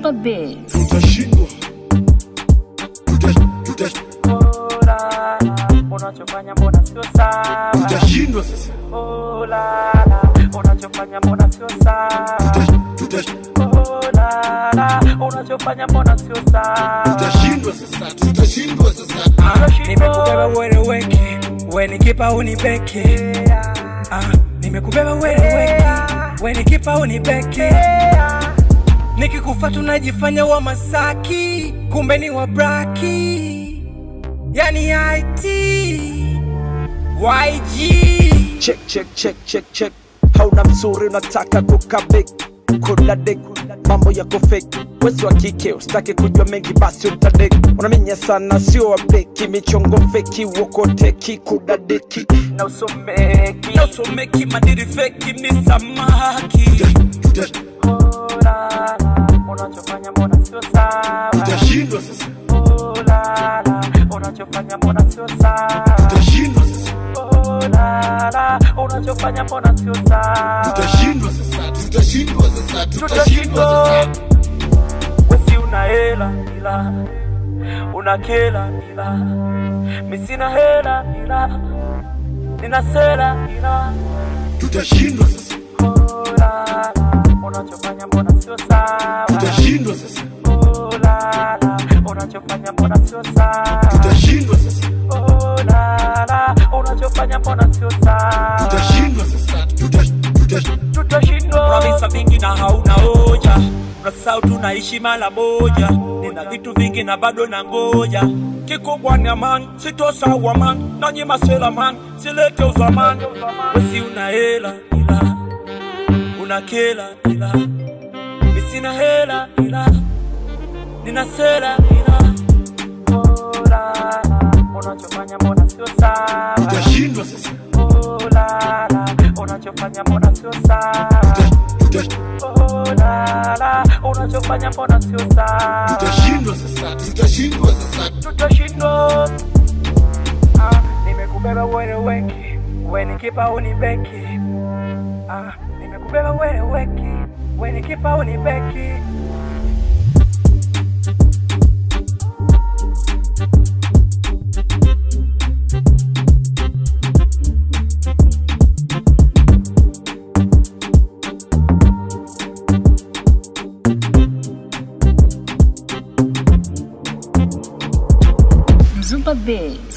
Mzumba Beats. tutashindwa Tuta- tuta- Olala, unachofanya mbona sio sawa? tutashindwa sasa Olala, unachofanya mbona sio sawa? Tuta- tuta- Olala, unachofanya mbona sio sawa? tutashindwa sasa tutashindwa sasa nimekubeba weleweke wenikipa unibeke ah, nimekubeba weleweke wenikipa unibeke nikikufa tunajifanya wa masaki kumbe ni wa braki yani it yg check check check check check hauna mzuri unataka kukabik kula dek mambo yako fake wesi wa kike usitake kujua mengi basi utadek unaminya sana sio wabeki michongo feki wokoteki kudadeki Na usomeki, na usomeki madiri feki ni samaki Tuta- olala, unachofanya mbona sio sawa? tutashindwa sasa Olala, unachofanya mbona sio sawa? tutashindwa sasa Olala, unachofanya mbona sio sawa? tutashindwa sasa tutashindwa sasa tutashindwa tutashindwa. sasa Wesi una hela ila una kela ila mi sina hela ila nina sela ila tutashindwa sasa olala, unachofanya mbona sio sawa? tutashindwa sasa Olala, unachofanya mbona sio sawa? tutashindwa sasa Olala, unachofanya mbona sio sawa? tutashindwa sasa Tuta- tuta- Tutashindwa. Pramisa vingi na hauna hoja, unasahau tunaishi mara moja. Nina vitu vingi na bado na ngoja. Kikubwa ni amani, sitosawa man, nanyi masela man, silete uzamani. Wesi una hela ila una kela ila mi sina hela ila nina sela ila Olala, unachofanya mbona sio sawa? tutashindwa sasa Olala, unachofanya mbona sio sawa? Tuta- Olala, unachofanya mbona sio sawa? tutashindwa sasa tutashindwa sasa Tutashindwa. Ah, nimekubeba wewe weki, wewe ni kipa unibeki. Ah, nimekubeba wewe weki, wewe ni kipa unibeki. Mzumba Beats.